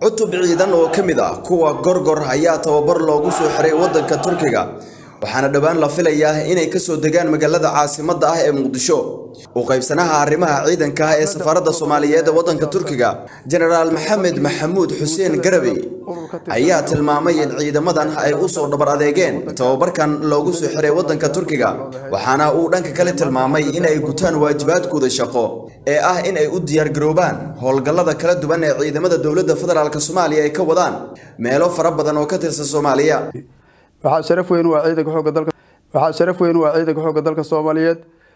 cutub ciidan oo ka mid ah kuwa gorgor ayaa tababar loogu soo xiray waddanka turkiga waxaana dhowaan la filayaa inay kasoo degaan magaalada caasimadda ah ee muqdisho u qaybsanaha arrimaha ciidanka ah ee safaaradda soomaaliyeed ee waddanka turkiga jenaraal maxamed maxamuud xuseen garabey ayaa tilmaamay in ciidamadan ay u soo dhabar adeegeen tababarkan loogu soo xiray waddanka turkiga waxaana uu dhanka kale tilmaamay in ay gutaan waajibaadkooda shaqo ee ah in ay u diyaargaroobaan howlgallada kala duwan ee ciidamada dowladda federaalk soomaaliya ay ka wadaan meelo fara badan oo ka tirsan soomaaliya waxaa sharaf weyn u ah ciidanka xoogga dalka waxaa sharaf weyn u ah ciidanka xoogga dalka soomaaliyeed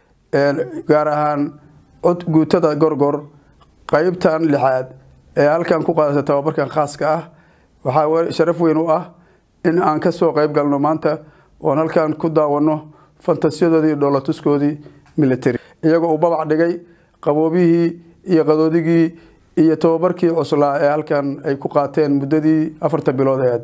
gaar ahaan cod guutada gorgor qeybtan lixaad ee halkan ku qaadata tababarkan khaaska ah waxaa sharaf weyn u ah in aan kasoo qeyb galno maanta oon halkan ku daawano fantasiyadoodii iyo dhoolatuskoodii military iyagoo uu babac dhigay qaboobihii iyo qadoodigii iyo tababarkii cuslaa ee halkan ay ku qaateen muddadii afarta bilood eed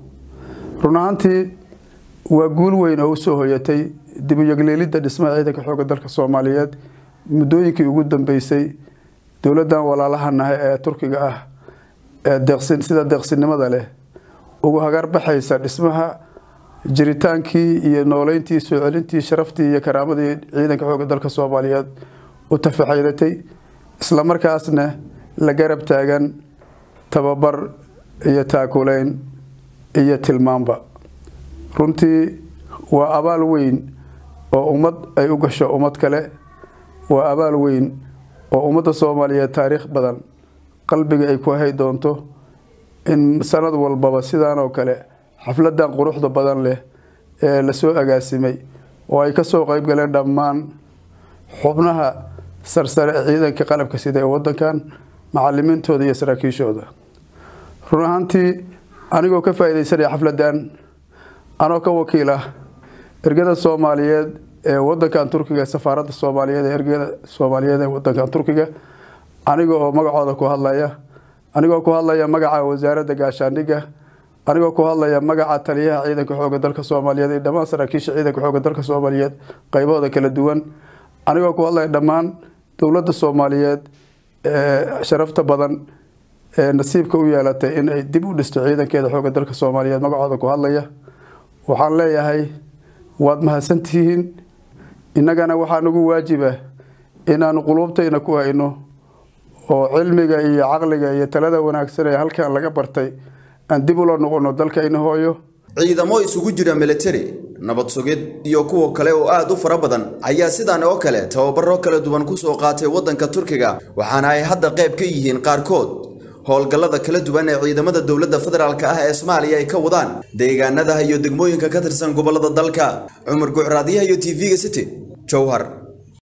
run ahaantii waa guul weyn oo usoo hoyatay dib u yegleelidda dhismaha ciidanka xoogga dalka soomaaliyeed muddooyinkii ugu dambeysay dowladdan walaalahanahay ee turkiga ah ee deeqsin sida deeqsinimada leh ugu hagarbaxaysa dhismaha jiritaankii iyo nooleyntii soo celintii sharaftii iyo karaamadii ciidanka xoogga dalka soomaaliyeed u tafaxaydatay islamarkaasna la garab taagan tababar iyo taakuleyn iyo tilmaanba runtii waa abaal weyn oo ummad ay u gasho ummad kale waa abaal weyn oo ummadda soomaaliyeed taariikh badan qalbiga ay ku hay doonto in sanad walbaba sidaan oo kale xafladan quruxda badan leh ee lasoo agaasimay oo ay kasoo qeyb galeen dhammaan xubnaha sarsare ee ciidanka qalabka sida ee wadankan macalimiintooda iyo saraakiishooda run ahaantii anigoo ka faa-ideysanaya xafladan anoo ka wakiil ah ergada soomaaliyeed ee wadankan turkiga safaaradda soomaaliyeed ee ergada soomaaliyeed ee wadankan turkiga aniga oo magacooda ku hadlaya anigoo ku hadlaya magaca wasaaradda gaashaandhigga anigoo ku hadlaya magaca taliyaha ciidanka xoogga dalka soomaaliyeed iyo dhammaan saraakiisha ciidanka xoogga dalka soomaaliyeed qeybahooda kala duwan anigoo ku hadlaya dhammaan dowladda soomaaliyeed ee sharafta badan ee nasiibka u yeelatay in ay dib u dhisto ciidankeeda xoogga dalka soomaaliyeed magacooda ku hadlaya waxaan leeyahay waad mahadsantihiin innagana waxaa nagu waajiba inaanu quluubtayna ku hayno oo cilmiga iyo caqliga iyo talada wanaagsan ee halkan laga bartay aan dib ula noqono dalkayna hooyo ciidamo isugu jira military nabad sugid iyo kuwa kale oo aad u fara badan ayaa sidan oo kale tababaro kala duwan kusoo qaatay waddanka turkiga waxaana ay hadda qayb ka yihiin qaarkood howlgallada kala duwan ee ciidamada dowladda federaalk ah ee soomaaliya ay ka wadaan deegaanada iyo degmooyinka ka tirsan gobollada dalka cumar gucraadyaha iyo t v-ga city jowhar